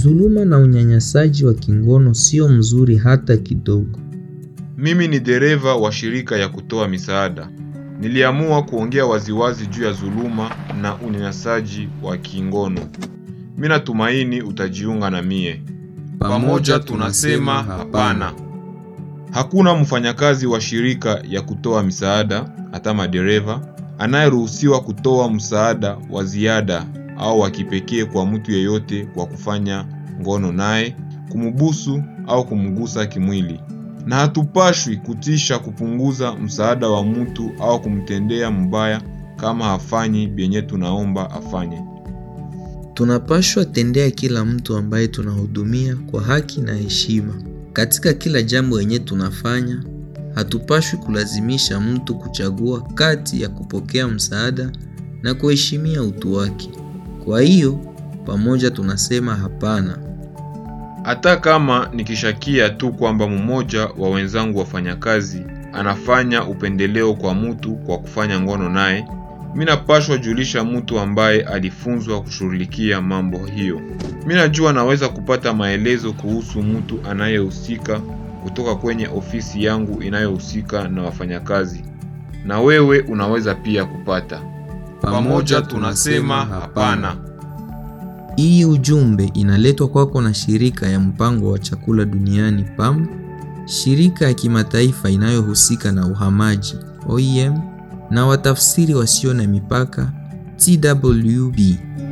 Dhuluma na unyanyasaji wa kingono sio mzuri hata kidogo. Mimi ni dereva wa shirika ya kutoa misaada. Niliamua kuongea waziwazi juu ya dhuluma na unyanyasaji wa kingono. Mimi natumaini utajiunga na mie. Pamoja tunasema hapana. Hakuna mfanyakazi wa shirika ya kutoa misaada, hata madereva, anayeruhusiwa kutoa msaada wa ziada au wa kipekee kwa mtu yeyote kwa kufanya ngono naye, kumubusu au kumgusa kimwili. Na hatupashwi kutisha kupunguza msaada wa mtu au kumtendea mbaya kama hafanyi byenye tunaomba afanye. Tunapashwa tendea kila mtu ambaye tunahudumia kwa haki na heshima. Katika kila jambo yenye tunafanya, hatupashwi kulazimisha mtu kuchagua kati ya kupokea msaada na kuheshimia utu wake. Kwa hiyo, pamoja tunasema hapana. Hata kama nikishakia tu kwamba mmoja wa wenzangu wafanyakazi anafanya upendeleo kwa mtu kwa kufanya ngono naye, mimi napashwa julisha mtu ambaye alifunzwa kushughulikia mambo hiyo. Mimi najua naweza kupata maelezo kuhusu mtu anayehusika kutoka kwenye ofisi yangu inayohusika na wafanyakazi, na wewe unaweza pia kupata. Pamoja tunasema hapana. Hii ujumbe inaletwa kwako na shirika ya mpango wa chakula duniani PAM, shirika ya kimataifa inayohusika na uhamaji OIM, na watafsiri wasio na mipaka TWB.